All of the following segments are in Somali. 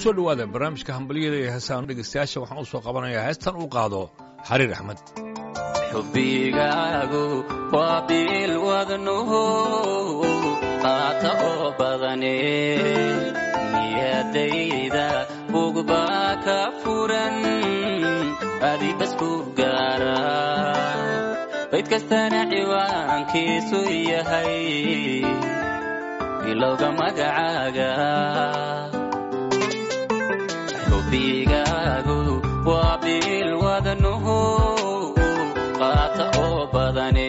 kusoo dhowaada barnaamijka hambalyada iyo heesaan dhegeystayaasha waxaan u soo qabanayaa heestan uu qaado xariir axmed xubbigaagu waa biil wadnuhu qaata oo badane niyadayda bugbaa ka furan adibasku gaara bayd kastana ciwaankiisu yahay bilowga magacaaga xubbigaagu waa biil wadnuhu qaata oo badane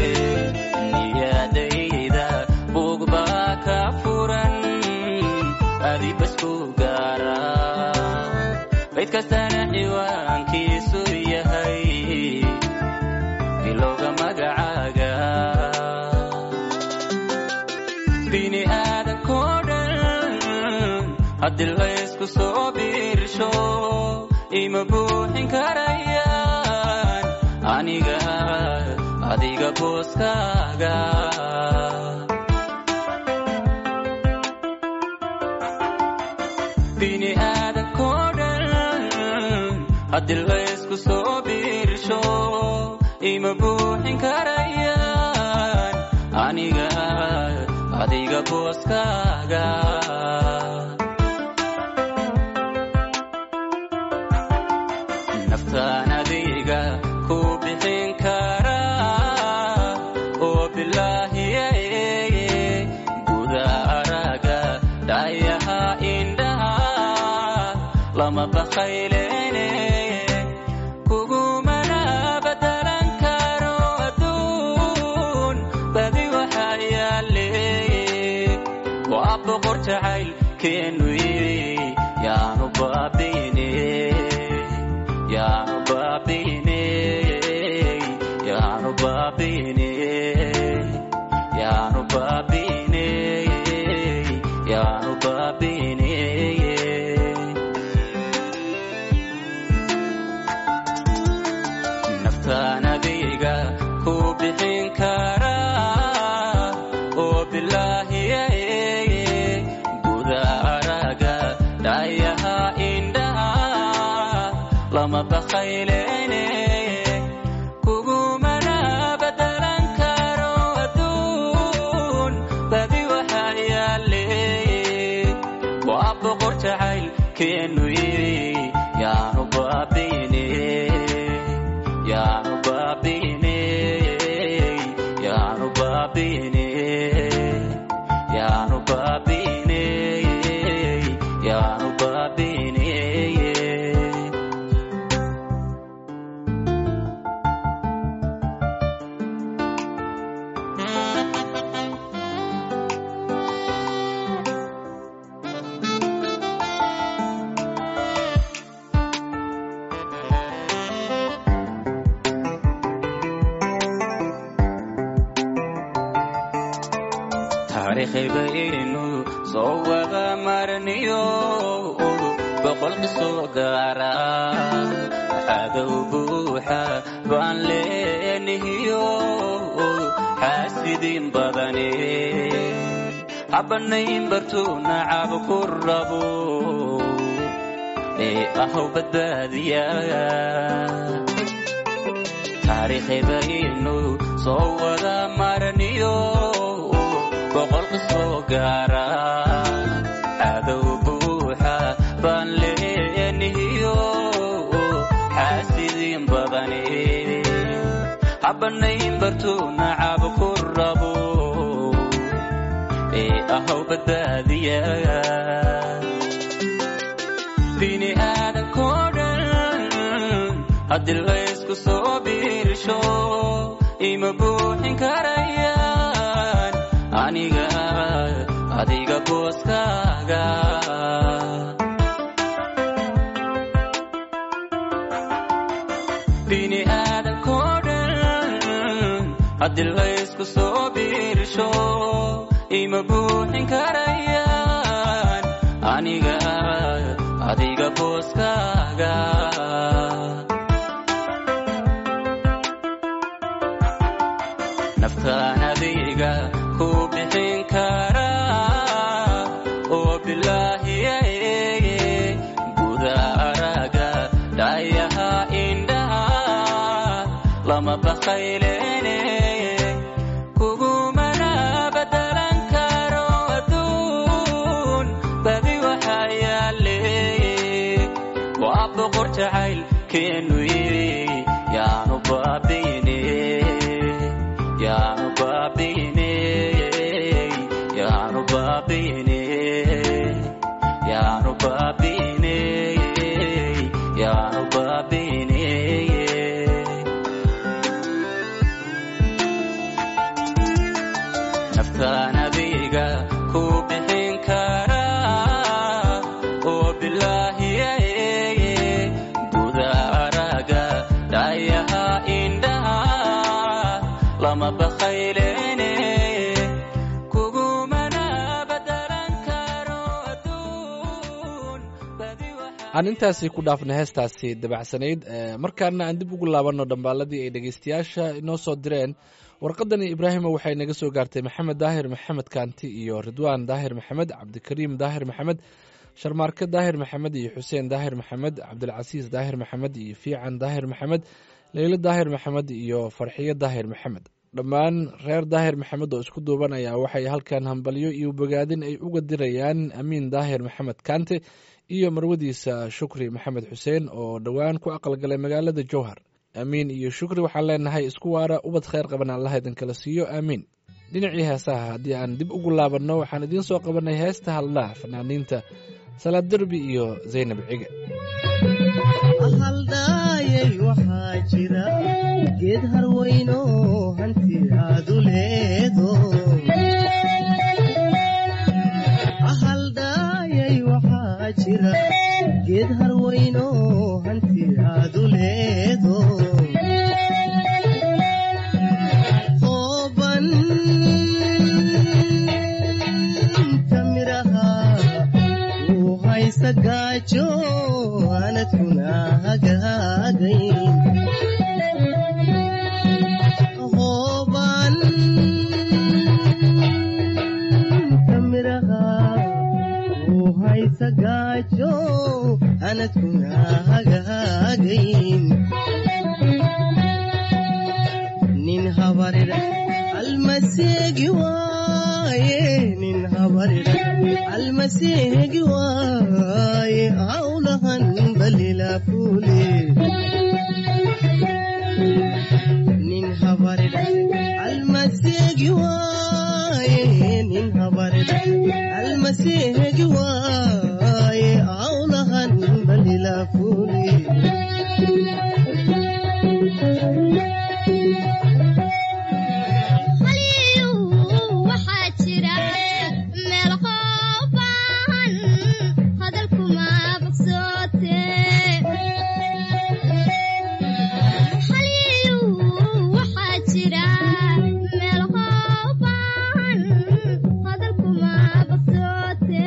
niyadayda bugbaa ka furan adibasku gaara bayd kastana ciwaankiisu yahay bilowga magacaaga bini aadankoo dhan haddii laysku soo biirsho ima buuxin karayaan aniga adiga booskaaga bini aadankoo dhan haddii laysku soo biirsho ima buuxin karayaan aniga adiga booskaaga naftaan adiga ku bixin karaa oo bilaahiye guda araga dhayaha indhaha lama bakhaylene kugumana badalan karo adduun badi waxaa yaale waa boqor jacayl keenu yaanu baabine yaanu baabine yaanu baabine yaanu baabine yaanu baabine naftaan adiga ku bixin karaa oo bilaahiye guda araga dhayaha indhaha lama bakhaylene kugumana badalan karo adduun badi waxaa yaale waa boqor jacayl keenu yaanu baabine yaanu baabine yaanu baabine yaanu baabine yaanu baabine taariikhibaynu soo wada marniyo boqol qisoo gaara cadow buuxa baan leenihiyo xaasidiin badane habanayn bartuu nacab ku rabo ee ahow badbaadiya taariikhibaynu soo wada marniyo boqol qisoo gaara cadow buuxa baan leenihiyo xaasidiin badane habanayn bartuu nacab ku rabo ee ahow badbaadiya bini aadankoo dhan haddii laysku soo biirsho ima buuxin karayaan aniga adiga booskaaga bini aadankoo dhan haddii laysku soo biirsho ima buuxin karayaan aniga adiga booskaaga naftaan adiga ku bixin karaa oo bilaahiye lama bakhaylene kugumana badalan karo adduun badi waxaa yaale waa boqor jacayl keenu yaanu baabine yaanu baabine yaanu baabine yaanu baabine yaanu baabine naftaan adiga ku bixin karaa oo bilaahiyaye guda araga dhayaha indhaha lama bakhaylene kugumana badalan karo adduun badi waxaa aan intaasi ku dhaafnay heestaasi dabacsanayd ee, markaana aan dib ugu laabanno dhambaaladii ay dhegeystayaasha inoo soo direen warqadani ibraahima waxay naga soo gaartay maxamed daahir maxamed kaanti iyo ridwaan daahir maxamed cabdikariim daahir maxamed sharmaarke daahir maxamed iyo xuseen daahir maxamed cabdilcasiis daahir maxamed iyo fiican daahir maxamed leylo daahir maxamed iyo farxiyo daahir maxamed dhammaan reer daahir maxamed oo isku duuban ayaa waxay halkan hambalyo iyo bogaadin ay uga dirayaan amiin daahir maxamed kaante iyo marwadiisa shukri maxamed xuseen oo dhowaan ku aqalgalay magaalada jowhar aamiin iyo shukri waxaan leenahay isku waara ubad khayr qaban allah idinkala siiyo aamiin dhinacii heesaha haddii aan dib ugu laabanno waxaan idiin soo qabanay heesta hadlaa fanaaniinta salaad derbi iyo zaynab cige haldhaayay waxaa jira geed harweyno hanti aadu leedo haldhaayay waxaa jira geed harweyno hanti aadu leedo ooban kamiraha uu haysa gaajo anadkuna hagaagayn hooban kamiraha uu haysa gaajo anadkuna hagaagayn nin habarira almaseegi waaye nin habarira almaseegi waaye hawlahan balila fuule nin habarira almaseegi waaye nin habarira almaseegi waaye hawlahan balila fuule waxaa jira meel qooban hadalkuma bogsoote xaliyu waxaa jira meel qooban hadalkuma bogsoote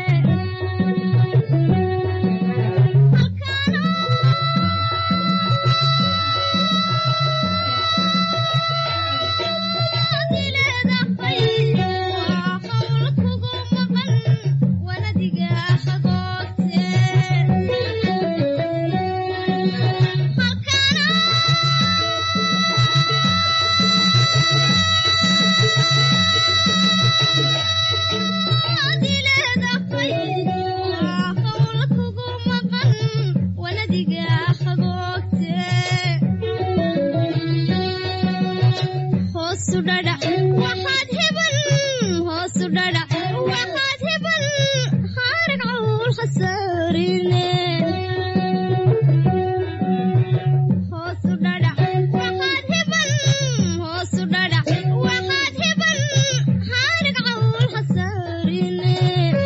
hoosu dhadhac waxaad heban hoosu dhadhac waxaad heban haarag cawl khasaarine hoosu dhadhac waxaad heban hoosu dhadhac waxaad heban haarag cawl khasaarine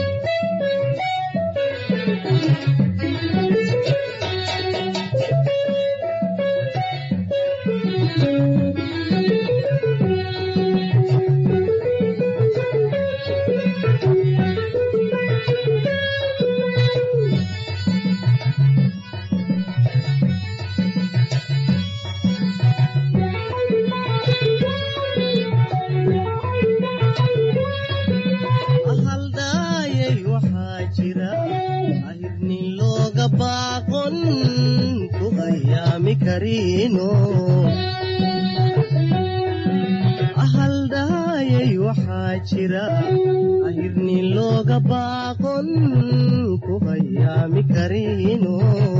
haldhaayay waxaa jira ahirnin looga baaqon ku ayaami kariino waxaa jira ahirni looga baaqon ku hayaami karino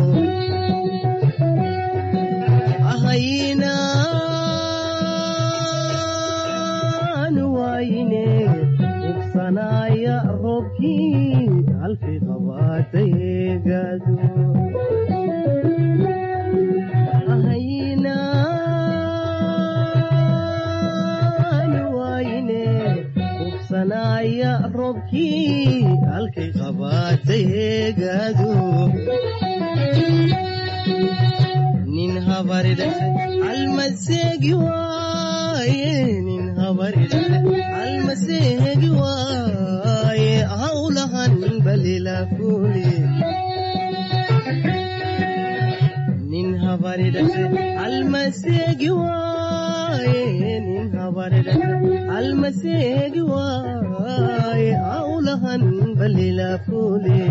ahaynaan waayine ubsanaaya roobkii halkay qabaatay eegaadu ahaynaan waayine ubsanaaya roobkii halkay qabaatay eegaadu nin habaridhaxe almaseegi waaye nin habaridhaxe almaseegi waaye hawlahan balila kuli nin habaridhaxe almaseegi waaye nin habaridhaxe almaseegi waaye hawlahan balila kuli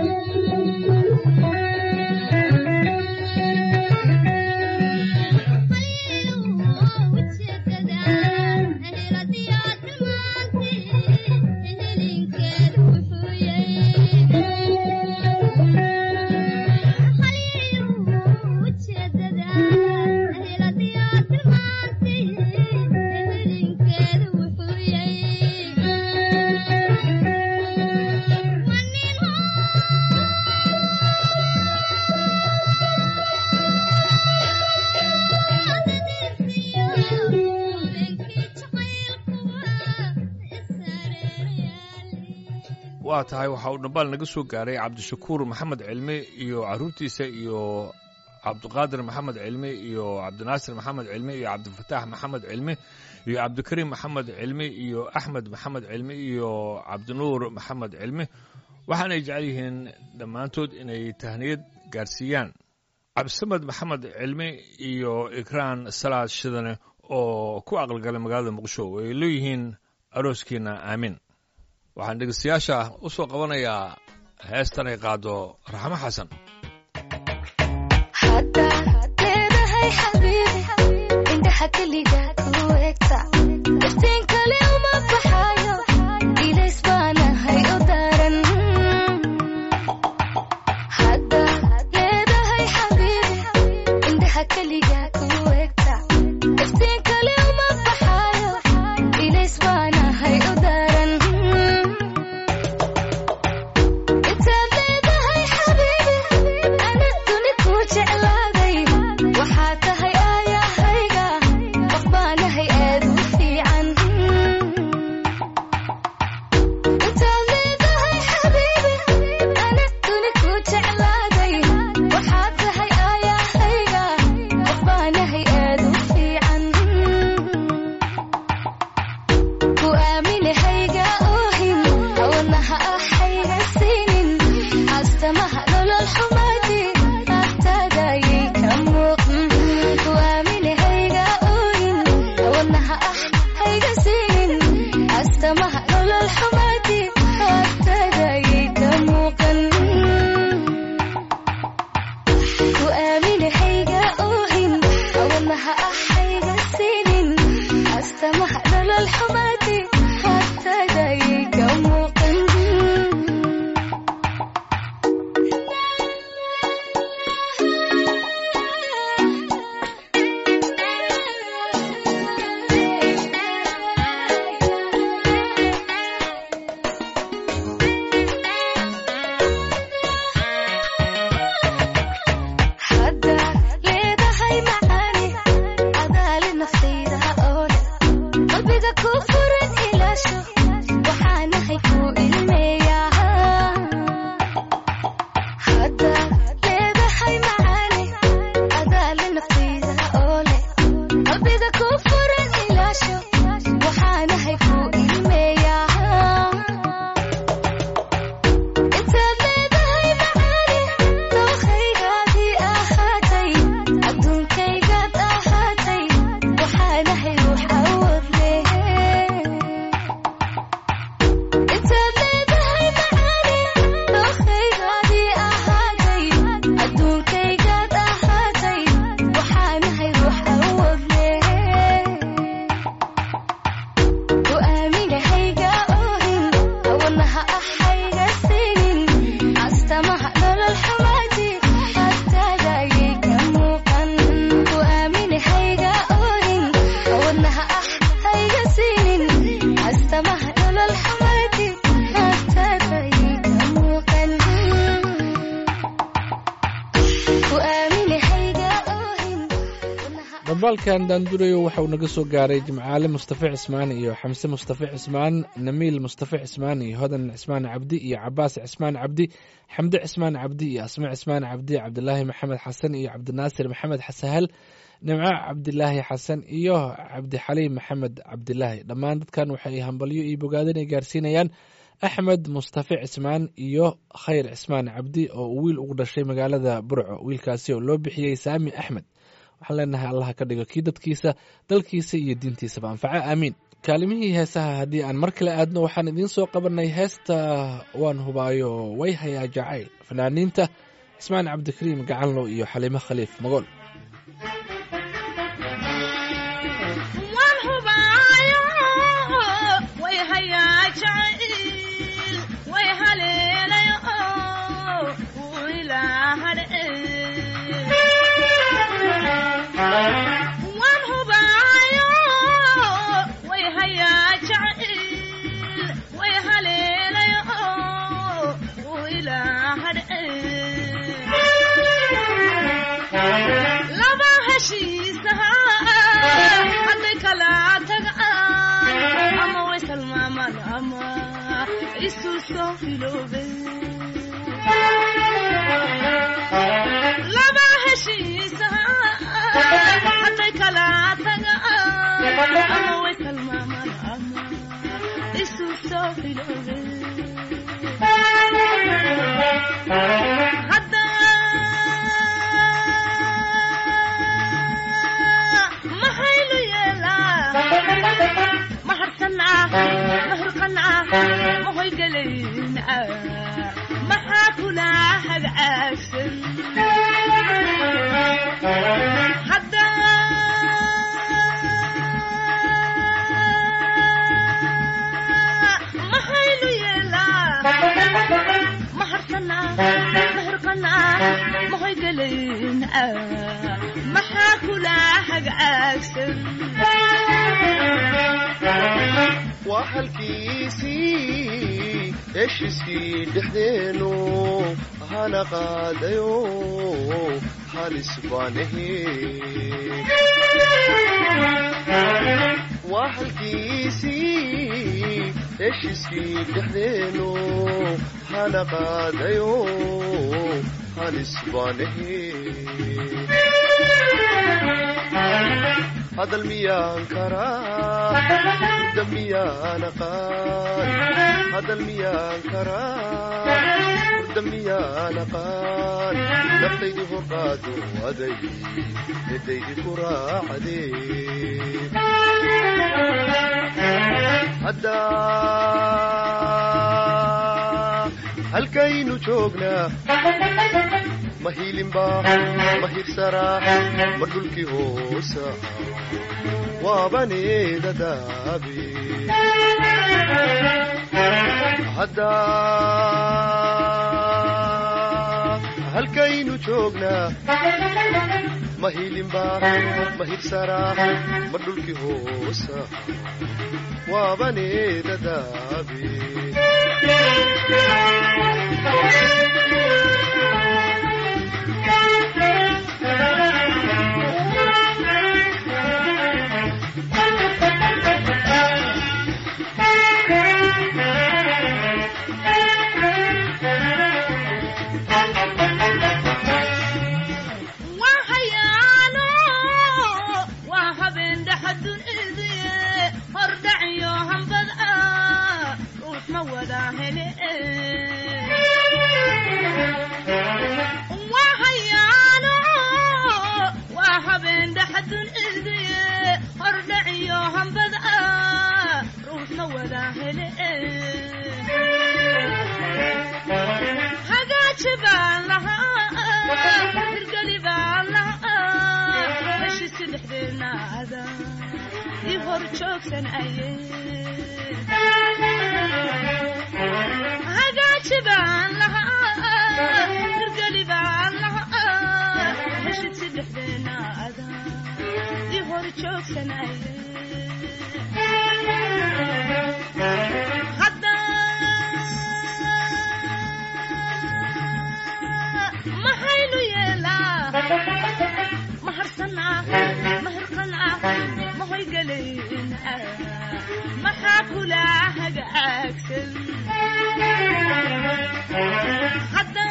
waa tahay waxa uu dhambaal naga soo gaaray cabdishakuur maxamed cilmi iyo caruurtiisa iyo cabdiqaadir maxamed cilmi iyo cabdinaasir maxamed cilmi iyo cabdifataax maxamed cilmi iyo cabdikariim maxamed cilmi iyo axmed maxamed cilmi iyo cabdinuur maxamed cilmi waxaanay jecel yihiin dhammaantood inay tahniyad gaarsiiyaan cabdisamed maxamed cilmi iyo ikraan salaad shidane oo ku aqalgalay magaalada muqdisho ay leeyihiin arooskiina aamin waxaan dhegeystayaasha u soo qabanayaa heestan ay qaado raxmo xasan haddaad leedahay xabiibi indhaha keliga ku egta iftiin kale uma baxayo ilays baanahay u daran haddaad leedahay xabiibi indhaha keliga ku egta iftiin kale uma baxayo ilays baanahay u daran intaad leedahay xabiibi ana duni ku jeclaaday waxaa tahay aayahayga qof baana ku aamini hayga oohin dhambaalkan daandurayo waxa uu naga soo gaaray jimcaale mustafa cismaan iyo xamse mustafa cismaan namiil mustafa cismaan iyo hodan cismaan cabdi iyo cabaas cismaan cabdi xamde cismaan cabdi iyo asme cismaan cabdi cabdilaahi maxamed xasan iyo cabdinaasir maxamed xasahal nimco cabdilaahi xasan iyo cabdixaliim maxamed cabdilaahi dhammaan dadkan waxay hambalyo iyo bogaadin ay gaarsiinayaan axmed mustafa cismaan iyo khayr cismaan cabdi oo uu wiil ugu dhashay magaalada burco wiilkaasi oo loo bixiyey saami axmed waxaan leenahay allaha ka dhigo kii dadkiisa dalkiisa iyo diintiisaba anfaco aamiin kaalimihii heesaha haddii aan mar kale aadno waxaan idiin soo qabanay heesta waan hubaayo way hayaa jacayl fanaaniinta cismaan cabdikariim gacanlo iyo xaliimo khaliif magool waan hubaayo way hayaa jacayl way haleelayo wuu ilaa waan hubaayo way hayaa jacayl way haleelayo wuu ilaa laba heshiisaha hadday kala tagaan ama way salmaamaan ama isu soo filoobay laba heshiisaha hadday kala tagaan ama way salmaamaan ama isu soo filoobay maxaynu yeelaa ma harsanaa ma hurqanaa ma hoygalayna maxaa kula hagaagsan hadda maxaynu yeelaa ma harsanaa ma hurqanaa ma hoygalayna maxaa kula hagaagsan waa halkiisii heshiiskii dhexdeenu hana qaadayo halis baan ahe waa halkiisii heshiiskii dhexdeenu hana qaadayo halis baan ahe hadal miyaan karaa hurda miyaan aqaan hadal miyaan karaa hurda miyaan aqaan naftaydi horqaado aday midaydi ku raacdee haddaa halkaynu joognaa ma hiilinbaa ma hirsaraa ma dhulkii hoosa waabaneeda daabe haddaa halkaynu joognaa ma hiilinbaa ma hirsaraa ma dhulkii hoosa waabaneeda daabe waa hayaano waa habeen dhaxadun idiye hordhaciyo hambad ah ruux ma wada hele waa hayaano waa habeen dhaxadun idiye hordhaciyo hambad ah ruux ma wada hele hagaaji baan lahaa hirgeli baan lahaa heshiiska dhexdeena ada ii hor joogsan aye hagaaji baan lahaa hirgeli baan lahaa heshiiska dhexdeena ada ii hor joogsan aye maxaynu yeelaa maharsana mahirqana mahoygaleyna maxaa kula hagaagsan hadda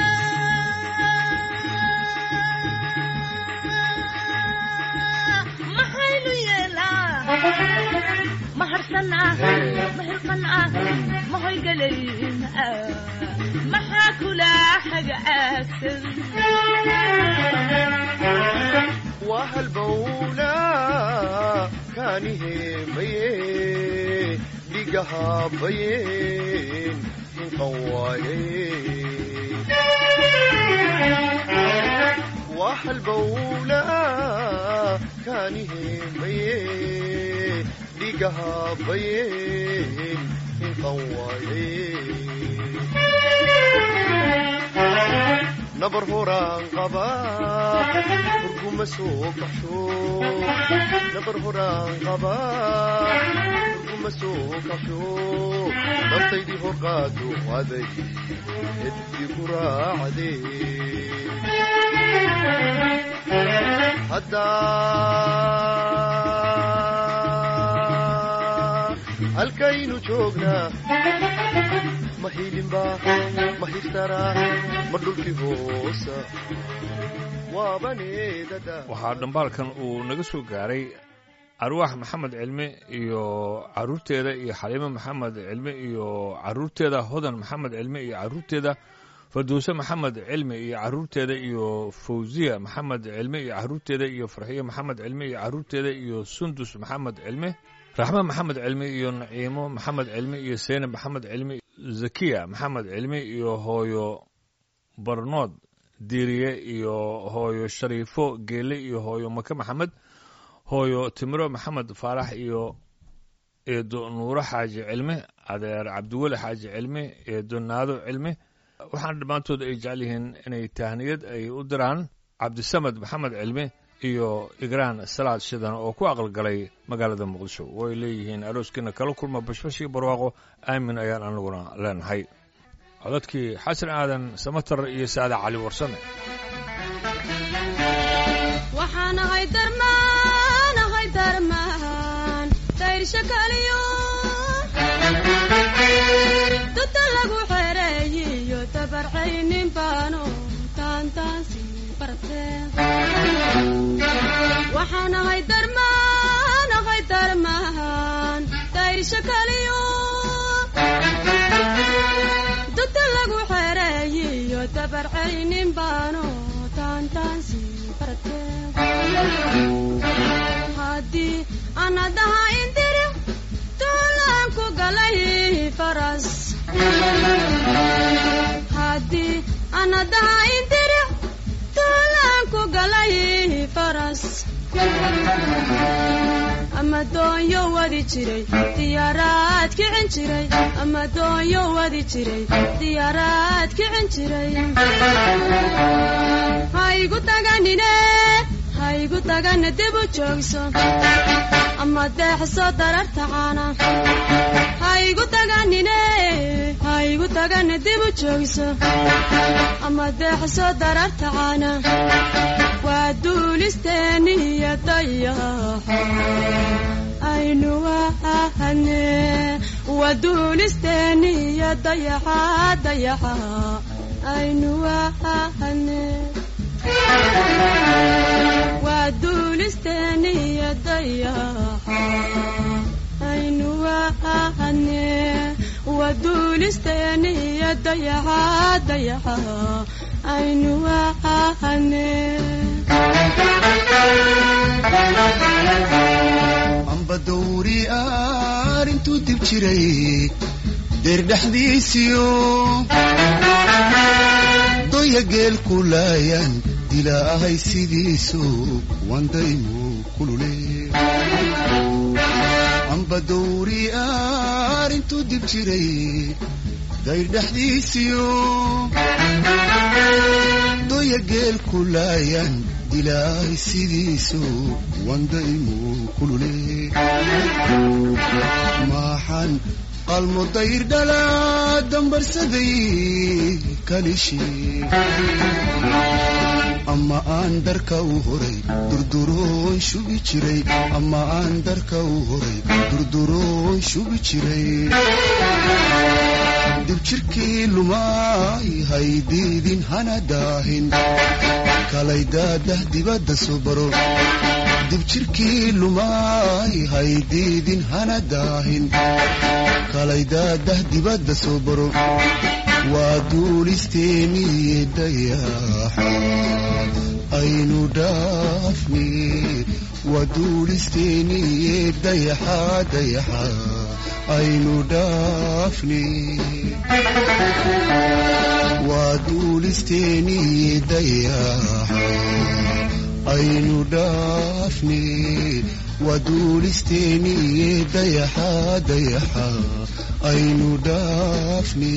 maxaynu yeelaa maharsana mahirqana mahoygaleyna maxaa kula hagaagsan waa halbowlaa kaaniheemaye dhigahabayeen hinqan waaye waa halbowlaa kaaniheemaye dhigahabayeen hinqan waaye nabar horaan qabaa hurguma soo kaxsho nabar horaan qabaa hurguma soo kaxsho naftaydii hor qaado aday eddi ku raacdee haddaa halkaynu joognaa ma hiilinbaa ma hirtaraa ma dhulkii hoosa waabaneedada waxaa dhambaalkan uu naga soo gaaray arwaax maxamed cilmi iyo caruurteeda iyo xaliimo maxamed cilmi iyo caruurteeda hodan maxamed cilmi iyo caruurteeda farduuse maxamed cilmi iyo caruurteeda iyo fawziya maxamed cilmi iyo caruurteeda iyo farxiyo maxamed cilmi iyo caruurteeda iyo sundus maxamed cilmi raxme maxamed cilmi iyo naciimo maxamed cilmi iyo seynab maxamed cilmi zakiya maxamed cilmi iyo hooyo barnood diiriye iyo hooyo shariifo geele iyo hooyo make maxamed hooyo timiro maxamed faarax iyo eedo nuuro xaaji cilmi adeer cabdiweli xaaji cilmi eedo naado cilmi waxaana dhammaantood ay jecel yihiin inay tahniyad ay u diraan cabdisamed maxamed cilmi iyo igraan salaad shidan oo ku aqalgalay magaalada muqdisho way leeyihiin arooskiina kala kulma bashbash iyo barwaaqo aamin ayaan anaguna leenahay codadkii xasan aadan samatar iyo saada cali warsame waxaan ahay darmaan ahay darmaan dayrsha kaliyo duda lagu xereeyiyo dabarcaynin baano taantaansi barteen waxaan ahay darmaan ahay darmaan dayrsha kaliyo duda lagu xereeyiyo dabarcaynin baano taantaansi barteen haddii anadaha indiri duulaan ku galay faras haddii anadaha indiri duulaan ku galay faras ama doonyo wadi jiray diyaaraad kicin jiray ama doonyo wadi jiray diyaaraad kicin jiray haygu taganine haygu tagana dib u joogso ama deexso dararta caana haygu taganine haygu tagana dib u joogso ama deexso dararta caana waa duulisteeniyo dayaxa aynu wahane waa duulisteeniyo dayaxa dayaxa aynu wahane waa duulisteeniyo dayaxa aynu wahane waa duulisteeniyo dayaxa dayaxa aynu wahane amba dawri arintuu dib jiray deer dhexdiisiyo doya geel ku laayan ilaahay sidiisu wandaymu kulule amba dawri arintuu dib jiray dayr dhexdiisiyo doya geel ku laayan ilaahay sidiisu wandaymu kulule maxaan qalmo dayr dhalaa dambarsaday kalishi ama aan darka u horay durduroon shubi jiray ama aan darka u horay durduroon shubi jiray dibjirkii lumaay haydiidin hana daahin kalay daadah dibadda soo baro dibjirkii lumaay haydiidin hana daahin kalay daadah dibadda soo baro waa duulisteeniye dayaxa aynu dhaafni waa duulisteeniye dayaxa dayaxa aynu dhaafni waa duulisteeniye dayaxa aynu dhaafni waa duulisteeniye dayaxa dayaxa aynu dhaafni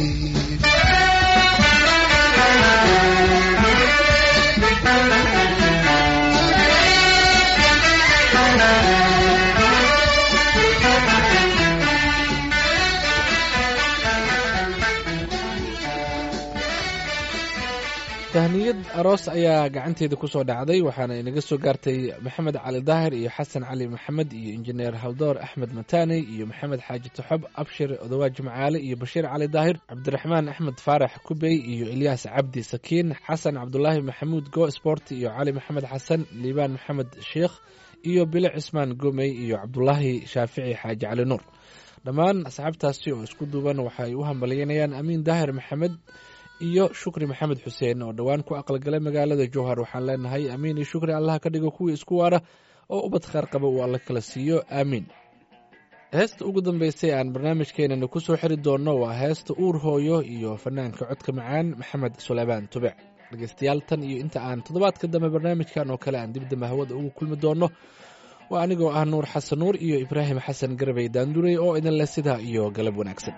tahniyad aroos ayaa gacanteeda kusoo dhacday waxaana inaga soo gaartay maxamed cali daahir iyo xasan cali maxamed iyo injineer haldoor axmed mataaney iyo maxamed xaaji taxob abshir odawaa jimcaale iyo bashiir cali daahir cabdiraxmaan axmed faarax kubey iyo ilyaas cabdi sakiin xasan cabdulaahi maxamuud go sport iyo cali maxamed xasan liibaan maxamed sheikh iyo bile cismaan gomey iyo cabdulaahi shaafici xaaji cali nuur dhammaan asxaabtaasi oo isku duuban waxay u hambalyeynayaan amiin daahir maxamed iyo shukri maxamed xuseen oo dhowaan ku aqalgalay magaalada jowhar waxaan leenahay amiin iyo shukri allah ka dhigo kuwii isku waara oo ubad khaar qaba uu alla kala siiyo aamiin heesta ugu dambeysay aan barnaamijkeenana ku soo xiri doonno waa heesta uur hooyo iyo fanaanka codka macaan maxamed suleymaan tubec dhegeystayaal tan iyo inta aan toddobaadka dambe barnaamijkan oo kale aan dibdamba hawada ugu kulmi doonno waa anigoo ah nuur xasan nuur iyo ibraahim xasan garbey daanduray oo idin leh sidaa iyo galab wanaagsan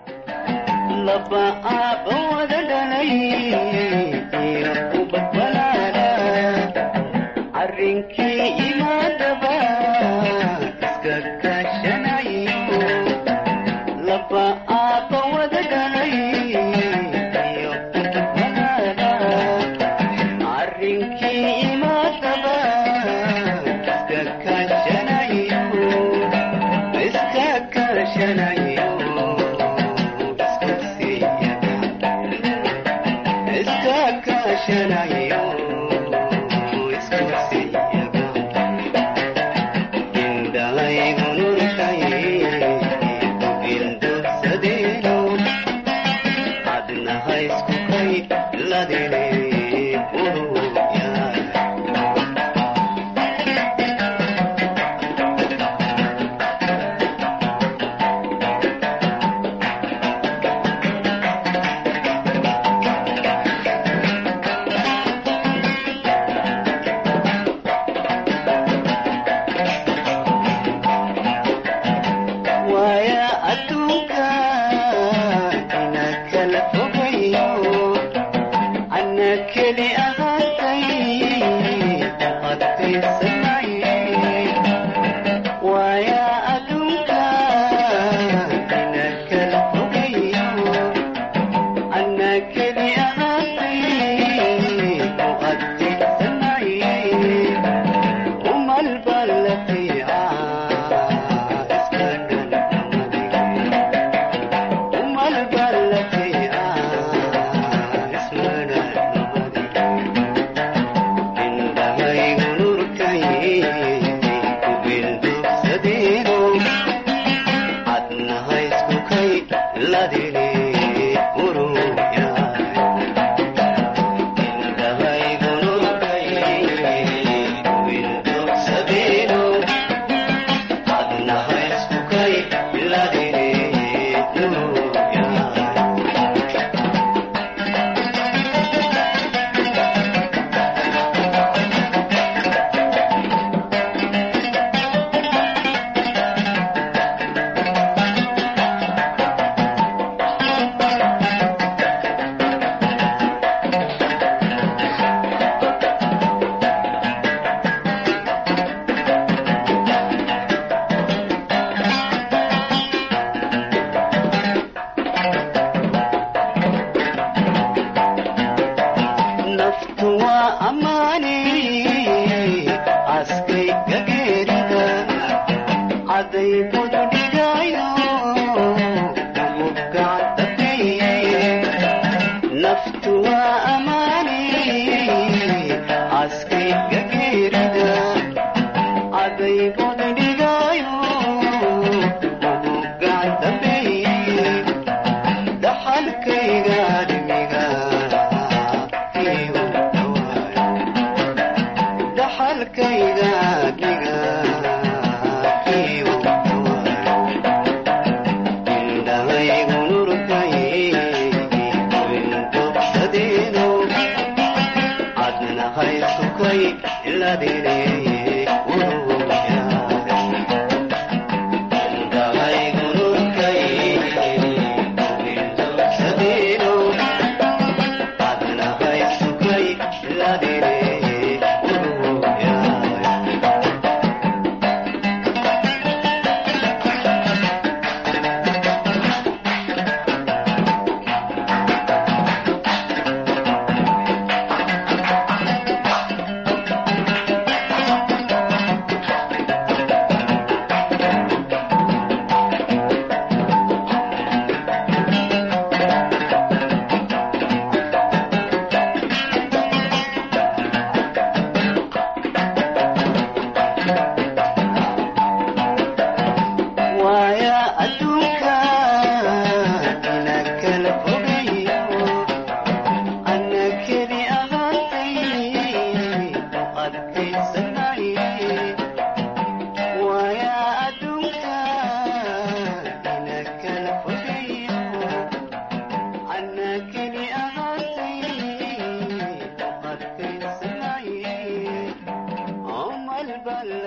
naftu waa ammaane dalkayga dhiga indhahaygu nurkay intobsadeeno adnahay sukay iladeneeye indhahaygu nurkay intobsadeeno adnahay sukay iladeneeye waaya adduunka ina kala fogayo ana keli ahaatay u adkaysanay waaya adduunka ina kala fogayo ana keli ahaatay u adkaysanay amal bal